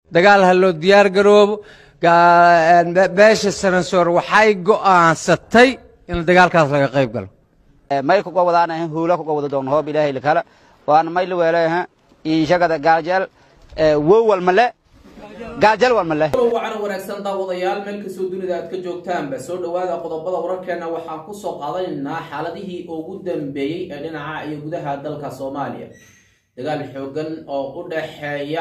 dagaal ha loo diyaar garoobo beesha sanansoor waxay go'aansatay in dagaalkaas laga qayb galo may kuga wadaanahan huula kuga wada doon hoob ilaahay lakala waana may la weelayaha iishagada gaaljeel wow walmale gaaljeel walmale wacana wanaagsan daawadayaal meel kastoo dunida aad ka joogtaanba soo dhowaada qodobada wararkeena waxaan kusoo qaadanaynaa xaaladihii ugu dambeeyey ee dhinaca iyo gudaha dalka soomaaliya dagaal xoogan oo u dhaxeeya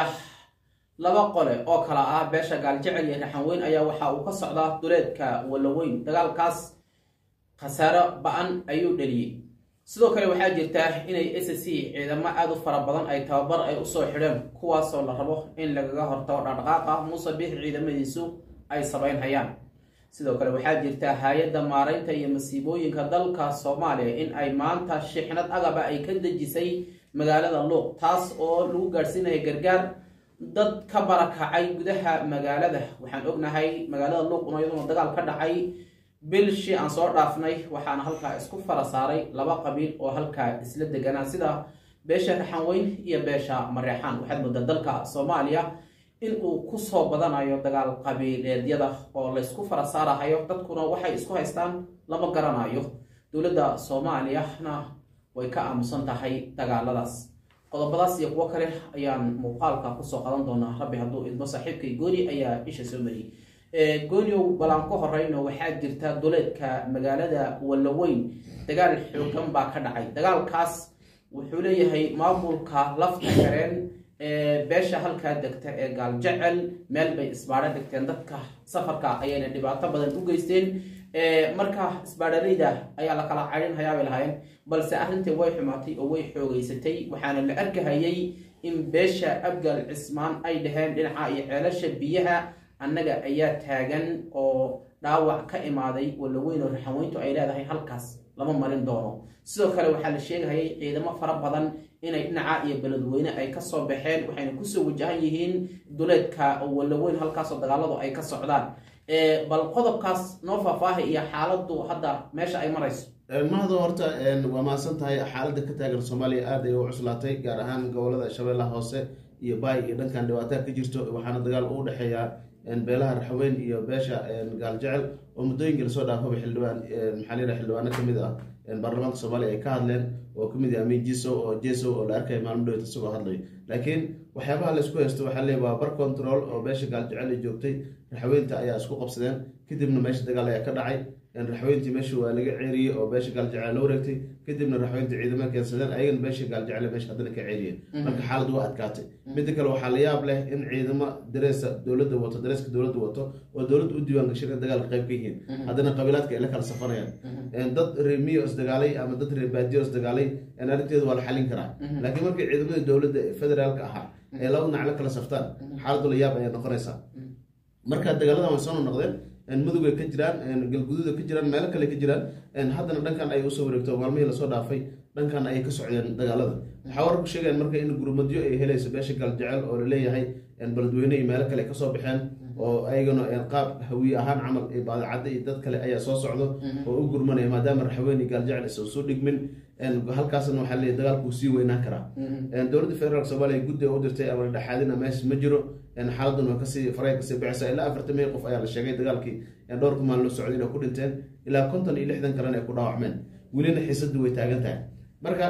laba qole oo kala ah beesha gaaljecel iyo raxanweyn ayaa waxa uu ka socdaa duleedka walaweyn dagaalkaas khasaaro ba-an ayuu dhaliyey sidoo kale waxaa jirta inay s c ciidamo aada u fara badan ay tababar ay usoo xidheen kuwaasoo la rabo in lagaga hortago dhaqdhaqaaqa muuse biix ciidamadiisu ay sameynhayaan sidoo kale waxaa jirta hay-adda maaraynta iyo masiibooyinka dalka soomaaliya in ay maanta shixnad agaba ay ka dejisay magaalada luuq taas oo lagu gaadhsiinaya gargaar dad ka barakacay gudaha magaalada waxaan ognahay magaalada luuq un iyaduna dagaal ka dhacay bilshii aan soo dhaafnay waxaana halkaa isku fara saaray laba qabiil oo halkaa isla deganaa sida beesha raxanweyn iyo beesha mareexaan waxaad moodaa dalka soomaaliya in uu kusoo badanayo dagaal qabiileedyada oo laysku fara saarahayo dadkuna waxay isku haystaan lama garanayo dowladda soomaaliyana way ka aamusan tahay dagaaladaas qodobadaas iyo kuwo kale ayaan muuqaalka kusoo qadan doonaa rabbi hadduu idmo saaxiibkay gooni ayaa isha soo mariyey gooniow balaan ku horeyno waxaa jirta duleedka magaalada walaweyn dagaal xoogan baa ka dhacay dagaalkaas wuxuu leeyahay maamulka lafta kareen beesha halkaa degta ee gaaljecel meel bay isbaadho dhigteen dadka safarka ayayna dhibaato badan u geysteen marka isbaadhareyda ayaa la kala caydhin hayaabay lahaayeen balse arrintii way xumaatay oo way xoogeysatay waxaana la arkahayay in beesha abgal cismaan ay dhaheen dhinaca iyo ceelasha biyaha annaga ayaa taagan oo dhaawac ka imaaday walaweyn oo raxanweyntu ay leedahay halkaas lama marin doono sidoo kale waxaa la sheegahayay ciidamo fara badan inay dhinaca iyo beledweyne ay kasoo baxeen waxayna kusoo wajahan yihiin duleedka walaweyn halkaasoo dagaaladu ay ka socdaan bal qodobkaas noo faahfaahay iyo xaaladu hadda meesha ay marayso mahado horta waa mahadsan tahay xaaladda ka taagan soomaaliya aada ay u cuslaatay gaar ahaan gobolada shabeellaha hoose iyo baay iyo dhankan dhibaataa ka jirto waxaana dagaal u dhexeeya beelaha raxweyn iyo beesha gaaljecel oo muddooyinka lasoo dhaafaba xildhibaan maxaa layidhaha xildhibaano kamid ah baarlamaanka soomaaliya ay ka hadleen oo kamid ah amin jiso oo jeso oo la arkaya maalmo dhowt isagoo hadlayo laakiin waxyaabaha laysku haysto waxaa leey waa bar control oo beesha gaaljecel ay joogtay raxweynta ayaa isku qabsadeen kadibna meesha dagaal ayaa ka dhacay raxweyntii meesha waa laga ceeriyey oo beesha gaaljecel la wareegtay kadibna raxweyntii ciidamada keensadeen ayagana beesha gaaljecel meesha haddana ka ceeriyeen marka xaalad waa adkaatay midda kale waxaa la yaab leh in ciidamo dareesa dowladda wato dareeska dowladda wato oo dowladda u diiwaan gashan in dagaalka qayb ka yihiin haddana qabiilaadka ay la kala safanayaan dad reemiyo isdagaalay ama dad reebaadiyo isdagaalay arrinteedu waa la xalin karaa laakiin markay ciidamada dowladda federaalka ahaa ay laba dhinac la kala saftaan xaaladu la yaab ayaa noqonaysaa marka dagaaladan way soo noqdeen mudugay ka jiraan galguduuda ka jiraan meelo kale ka jiraan haddana dhankan ay usoo wareegto maalmihii lasoo dhaafay dhankan ayay ka socdeen dagaalada waxaa wararku sheegayaan marka in gurmadyo ay helayso beesha galjecel oo laleeyahay beledweyne iyo meelo kale kasoo baxeen oo ayagana qaab hawiye ahaan camal baadacadda iyo dad kale ayaa soo socdo oo u gurmanaya maadaama raxweyn iyo gaaljecel aysan soo dhigmin halkaasna waxaa leeyahy dagaalku sii weynaan karaa dowladda federaalk soomaaliya guddi u dirtay ama dhexaadina meesha ma jiro xaaladan waa kasii faray kasii bixisa ilaa afartan mil qof ayaa la sheegay dagaalkii dhowrka maalin loo socday inay ku dhinteen ilaa konton iyo lixdan kalena ay ku dhaawacmeen welina xiisadu way taagan tahay marka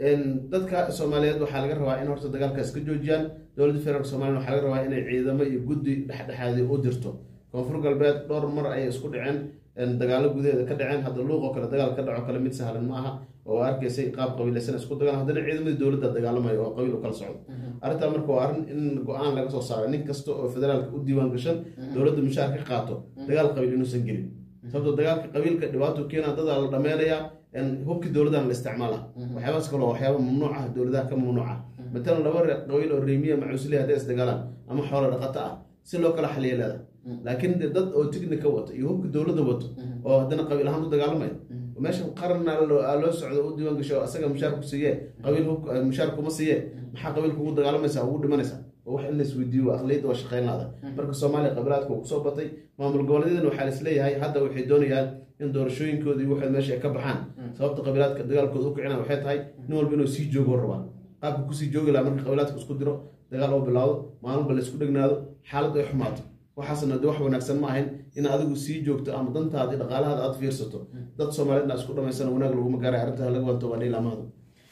dadka soomaaliyeed waxaa laga rabaa in horta dagaalkaas ka joojiyaan dowladda federaalk somaliya waxaa laga rabaa inay ciidamo iyo guddi dhexdhexaadi u dirto koonfur galbeed dhowr mar ayay isku dhaceen dagaalo gudaheeda ka dhaceen hadda luuqoo kale dagaal ka dhaco kale mid sahlan ma aha oo arkaysay qaab qabiilaysan isku dagaan haddana ciidamadii dowladda dagaalamayo oo qabiil u kala socdo arrintaa marka waa arrin in go-aan laga soo saaro nin kasta oo federaalka u diiwaan gashan dowladda mushaar ka qaato dagaal qabiil inuusan gelin sababto dagaalka qabiilka dhibaato keena dadaa la dhameynayaa hubkii dowladana la isticmaala waxyaabaas kale waa waxyaaba mamnuuc ah dowladaha ka mamnuuca matalan laba qabiil oo reemiya macuusli hadday isdagaalaan ama xoolo dhaqato ah si loo kala xaliya leeda laakiin dad oo tignika wato iyo hubka dowladda wato oo haddana qabiil ahaan u dagaalamaya meesha qarna loo socdo u diiwaan gasho asaga mushaar ku siiye qabiil mushaar kuma siiye maxaa qabiil kugu dagaalamaysa ugu dhimanaysa wax in laisweydiiyo aqliyadda waa shaqeyn laada marka soomaaliya qabiilaadka uu kusoo batay maamul goboleedyadana waxaa laisleeyahay hadda waxay doonayaan in doorashooyinkooda iyo waxood meesha ay ka baxaan sababta qabiilaadka dagaalkooda u kicina waxay tahay nin walba inuu sii joogo rabaa qaabka kusii joogi lahaa marka qabiilaadka isku diro dagaal oo bilaawdo maalin ba laisku dhegnaado xaaladdu ay xumaato waxaasna de wax wanaagsan ma ahayn in adigu sii joogto ama dantaada iyo dhaqaalahaada aad fiirsato dad soomaaliyeedna isku dhamaysana wanaag laguma gaaray arrinta laga wanto waa dhiilamahadu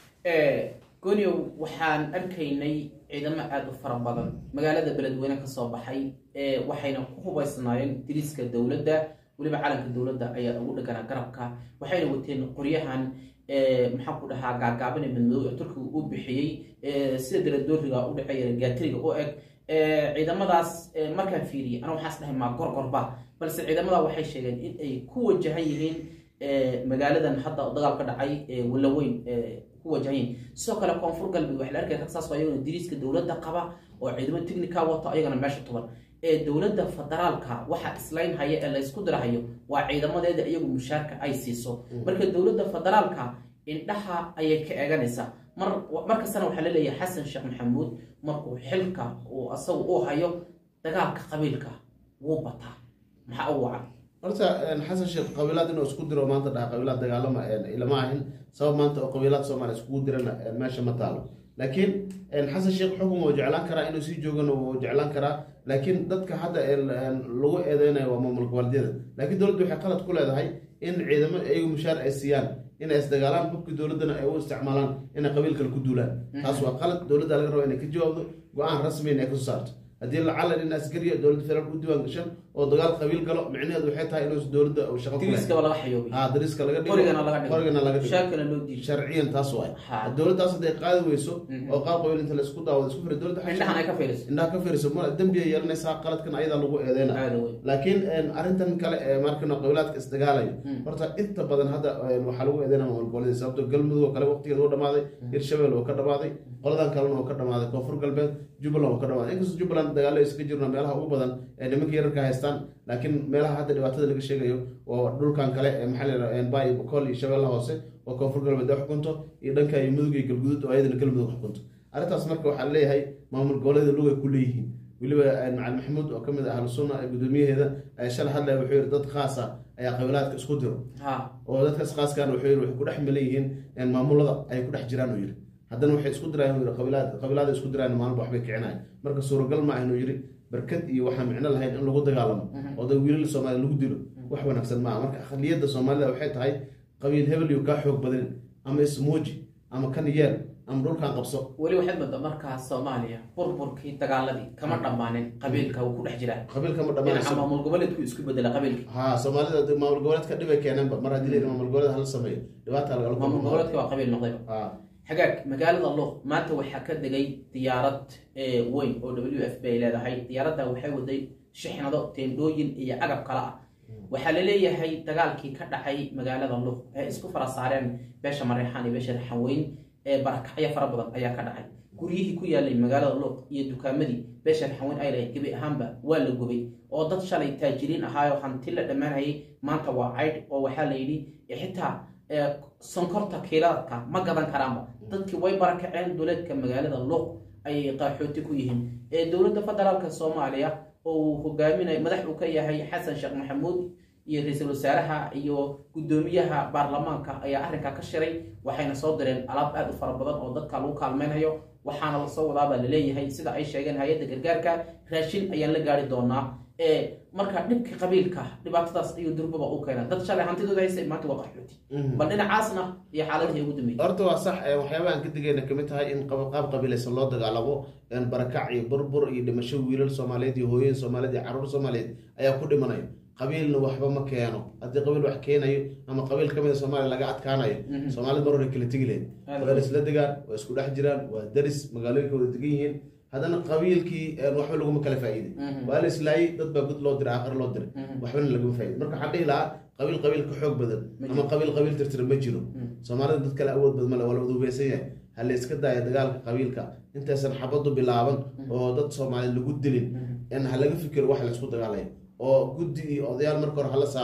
gooniow waxaan arkaynay ciidamo aada u fara badan magaalada beledweyne kasoo baxay waxayna ku hubaysnaayeen diriiska dowladda weliba calanka dowladda ayaa ugu dhaganaa garabka waxayna wateen qoryahan maxaan ku dhahaa gaagaabane madmadow ee turkiga uu bixiyey sida daladooriga u dhexeeya gaatiriga u eg ciidamadaas markaan fiiriyay ana waxaas dhahay maa gorgorba balse ciidamada waxay sheegeen in ay ku wajahan yihiin magaaladan hadda dagaal ka dhacay walaweyn ku wajahan yihiin sidoo kale koonfur galbeed waxaa la arkaya rag saas oo ayagana diriiska dowladda qaba oo ciidamo technica wato ayagana meesha tuban ee dowladda federaalka waxa islayn haya ee laysku dirahayo waa ciidamadeeda iyagu mushaarka ay siiso marka dowladda federaalka indhaha ayay ka eeganaysaa mar markastana waxaa la leeyahay xasan sheekh maxamuud markuu xilka uu asagu u hayo dagaalka qabiilka wuu bataa maxaa u wacan horta xasan sheekh qabiilaad inuu isku diro maanta dhaha qabiilaad dagaalama ilama ahin sabab maanta oo qabiilaad soomaaliya iskugu dirana meesha ma taalo laakiin xasan sheekh xukun wuu jeclaan karaa inuu sii joogana wuu jeclaan karaa laakiin dadka hadda lagu eedeynayo waa maamul goboleedyada laakiin dowladda waxay qalad ku leedahay in ciidamo iyagu mushaar ay siiyaan inay isdagaalaan xubkii dowladdana ay u isticmaalaan inay qabiil kale ku duulaan taas waa qalad dowladda laga raba inay ka jawaabdo go-aan rasmiin ay kasoo saarto haddii lacalan in askariya dowladda federaalka u diiwaan gashan oo dagaal qabiil galo micnaheedu waxay tahay inuu dowladda shaqo ku diriiskaba laga xayoobay ha dariiska laga dhigo qorigana laga dhigo qorigana laga dhigo mushaarkana loo diiday sharciyan taas waay Ha. dowladdaas hadday qaadi weyso oo qaab qabiil inta laisku daawado isku fira dowladda indhahan ay ka fiiriso indhaha ka firiso ma dembi ay yeelanaysaa qaladkan ayadaa lagu eedeyna aada weyn laakiin arrintan kale ee markana qabilaadka isdagaalayo horta inta badan hadda waxaa lagu eedeynaa maamul goboleed sababto galmudug oo kale waqtigeeda u dhamaaday hirshabelle oo ka dhamaaday qoladan kalena oo ka dhamaaday koonfur galbeed jubbaland oo ka dhamaaday inkastoo jubbaland dagaalo iska jirno meelaha ugu badan ee nimanka yararka haystaan laakiin meelaha hadda dhibaatada laga sheegayo oo dhulkan kale ee maxaa la yidhahdaa baay bokool iyo shabeellaha hoose oo koonfur galbeed ay xukunto iyo dhanka iyo mudug iyo galguduud oo ayadana galmudug xukunto arrintaas marka waxaa leeyahay maamul goboleeda lugay ku leeyihiin weliba macalin maxamuud oo kamid ah ahlu sunna ee gudoomiyaheeda ayaa shalay hadlaya wuxuu yidhi dad khaas ah ayaa qabilaadka isku diro ha oo dadkaas khaaskan wuxuu yidhi waxay ku dhex milan yihiin maamulada ay ku dhex jiraan uu yidhi haddana waxay isku diraan uu yidhi qabilaad qabilaada isku diraan maalinba waxbay kicinayaan marka suuragal ma ahan uu yidhi barkad iyo waxaan micno lahayn in lagu dagaalamo oo dad wiilal soomaaliya lagu dilo wax wanaagsan maaha marka akhliyadda soomaalida waxay tahay qabiil hebel iyo kaa xoog badanin ama ismuuji ama kan yeel ama dhulkan qabso weli waxaad moodaa markaa soomaaliya burburkii dagaaladii kama dhammaanin qabiilka wuu ku dhex jiraa qabiilka ma dhinaca dhammaanayso maamul goboleedku isku bedela qabiilka ha soomaalida de maamul goboleedka dhibay keeneenba mar haddii la yidhi maamul goboleed hala sameeyo dhibaata lagala maamul kulmo goboleedka waa qabiil noqdayba ha xagaag magaalada luuq maanta waxaa ka degay diyaarad eh, weyn oo w f b ay leedahay diyaaradda waxay waday shixnado teendhooyin iyo agab kale ah waxaa la leeyahay dagaalkii ka dhacay magaalada luuq ee isku fara saareen beesha mareexaan iyo beesha raxanweyn ee barakacyo fara badan ayaa ka dhacay guryihii ku yaalay magaalada luuq iyo dukaamadii beesha raxanweyn ay lahayd gebi ahaanba waa la gubay oo dad shalay taajiriin ahaayoo hanti la dhammaanayay maanta waa caydh oo waxaa la yidhi xitaa ee, sonkorta kiiladka ma gadan karaanba dadkii way barakaceen duleedka magaalada luuq ayay qaaxooti ku yihiin ee dowladda federaalka soomaaliya oo uu hogaaminayo madax uu ka yahay xasan sheekh maxamuud iyo ra-iisul wasaaraha iyo guddoomiyaha baarlamaanka ayaa arrinkaa ka shiray waxayna soo direen alaab aad u fara badan oo dadka lagu kaalmeynayo waxaana lasoo wadaabaa laleeyahay sida ay sheegeen hay-adda gargaarka raashin ayaan la gaari doonaa ee marka dhibka qabiilka dhibaatadaas ayuu durbaba u keena dad shalay hantidooda haysay maanta waa qaxooti bal dhinacaasna iyo xaaladihii ugu dambeeyey horta waa sax ee waxyaabaha aan ka digayna kamid tahay in qab- qaab qabiilaysan loo dagaalamo een barakac iyo burbur iyo dhimasho wiilal soomaaliyeed iyo hooyin soomaaliyeed iyo caruur soomaaliyeed ayaa ku dhimanayo qabiilna waxba ma keeno haddii qabiil wax keenayo ama qabiil kamid a soomaaliya laga adkaanayo soomaalida mar hore kala tegi lahayd Aad waa isla degaan waa isku dhex jiraan waa daris magaalooyinka wada degan yihiin haddana qabiilkii een waxba laguma kala faa'iiday waa la islaayay dad baa gud loo diray aakhir loo diray waxbana laguma faa'iiday marka waxaan dhihi lahaa qabiil qabiil ka xoog badan ama qabiil qabiil tirtira ma jiro soomaalida dad kale awood badan male waa la wada hubeysan yahay ha la iska daaya dagaalka qabiilka intaysan xabadu bilaaban oo dad soomaaliyeed lagu dilin in ha laga fikiro wax la isku dagaalayo oo guddi iyo odayaal marka hore hala saaro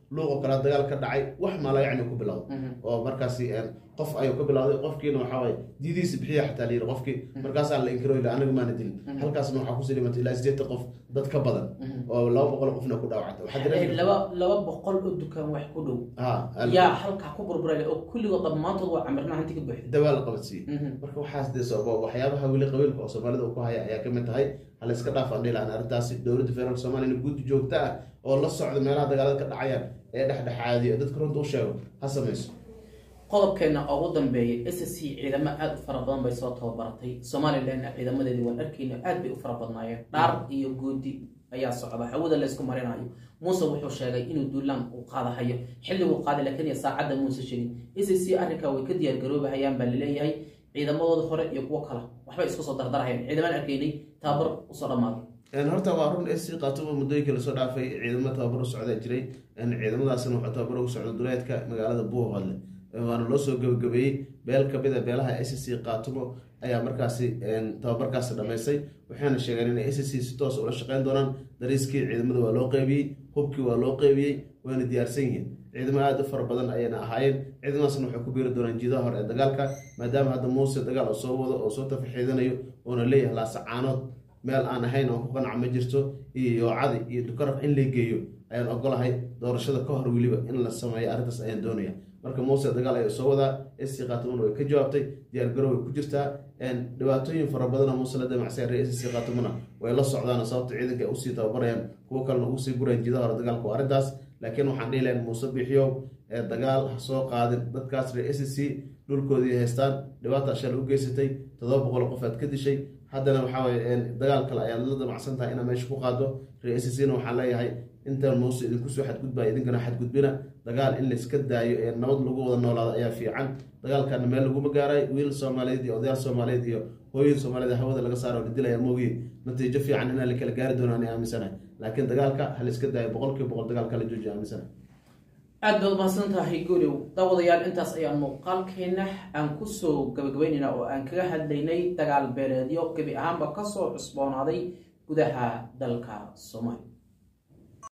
luuqoo kale dagaal ka dhacay wax maala yacni ku bilowda oo markaasi een, qof ayuu ka bilowday qofkiina waxaa waaye diidiisa bixiya xataa la yidhi qofkii markaasaa la inkiro ila anaga maana dilin halkaasna waxaa kusii dhimatay ilaa sideetan qof dad ka badan oo laba boqol qofna ku dhaawactay waxaa Eh, jira laba laba boqol oo dukaan wax ku dhow ha al- yaa halkaa ku burburay oo kulligood dhammaantood waa camirna hanti ka buuxda dawaa la qabadsiiyey Mhm. marka waxaas dee sababa waxyaabaha weli qabiilka oo soomaalida uu ku haya ayaa kamid tahay hala iska dhaaf aan dhihi lahaan arrintaasi dowladda federaalk soomaaliya in guddi joogto ah oo la socda meelaha dagaalada ka dhacayaan ee dhexdhexaadiyo dadka runta u sheego ha samayso qodobkeena ugu dambeeyay s c ciidamo aada u fara badan bay soo tababaratay somalilanna ciidamadeedii waan arkayna aad bay u fara badnaayeen dhaar iyo goodi ayaa socda hawada laysku marinayo muuse wuxuu sheegay inuu duulaan uu qaadahayo xilliguu qaaday laakiin iyo saacadda muuse sheegin s c arrinkaa way ka diyaargaroobahayaan baa laleeyahay ciidamadooda hore iyo kuwo kale waxbay isku soo dardarahayaan ciidamaan arkaynay tababar usoo dhammaaday Een, horta waa run sc qaatuba muddooyinkii lasoo dhaafay ciidamo tababar u socdaa jiray Een, ciidamadaasna waxaa tababar ugu socda duleedka magaalada buuhoodle waana loo soo gabagabeeyey beel kamid a beelaha sc qaatumo ayaa markaasi een, tababarkaasi dhamaystay waxayna sheegeen inay sc si toos ula shaqeyn doonaan dariiskii ciidamada waa loo qeybiyey hubkii waa loo qeybiyey wayna diyaarsan yihiin ciidamo aada u fara badan ayayna ahaayeen ciidamadaasna waxay ku biiri doonaan jiidaha hore ee dagaalka maadaama hadda muuse dagaal oo soo wado oo soo tafaxiidanayo oona leeyahay laasacaanood meel aan ahayn oo ku qanaca ma jirto iyo yoocadi iyo dukaraf in la geeyo ayaan ogolahay doorashada ka hor weliba in la sameeyo arrintaas ayaan doonaya marka muuse dagaal ayay soo wadaa sc khatumona way ka jawaabtay diyaargarow way ku jirtaa een, dhibaatooyin fara badan oo muuse la damacsan reer sc khatumona way la socdaan sababta ciidanka ay usii tababarayaan kuwo kalena ugu sii gurayaan jiidaha hore dagaalka waa arrintaas laakiin waxaan dhihi lahayn muuse bixiyow ee dagaal ha soo qaadin dadkaas reer sc dhulkoodii haystaan dhibaata shal u geysatay toddoba boqol qof aad ka dishay haddana waxaa waye een, dagaal kale ayaad la damacsan tahay inaad meesha ku qaado reer scna waxaan leeyahay intaan muuse idinkusoo xadgudbaya idinkana xadgudbina dagaal in layska daayo ee nabad lagu wada noolaado ayaa fiican dagaalkana meel laguma gaaray wiil soomaaliyeed iyo odayaal soomaaliyeed iyo hooyin soomaaliyeed hawada laga saaro la dilaya moogiye natiijo fiican inaan la kala gaari doono ani aaminsanahay laakiin dagaalka ha layska daayo boqolkiiba boqol dagaalka la joojiya aaminsanahay aad baad mahadsan tahay guulow daawadayaal intaas ayaan muuqaalkeena aan kusoo gabagabaynaynaa oo aan kaga hadlaynay dagaal beeleedyo gebi ahaanba kasoo cusboonaaday gudaha dalka soomaaliya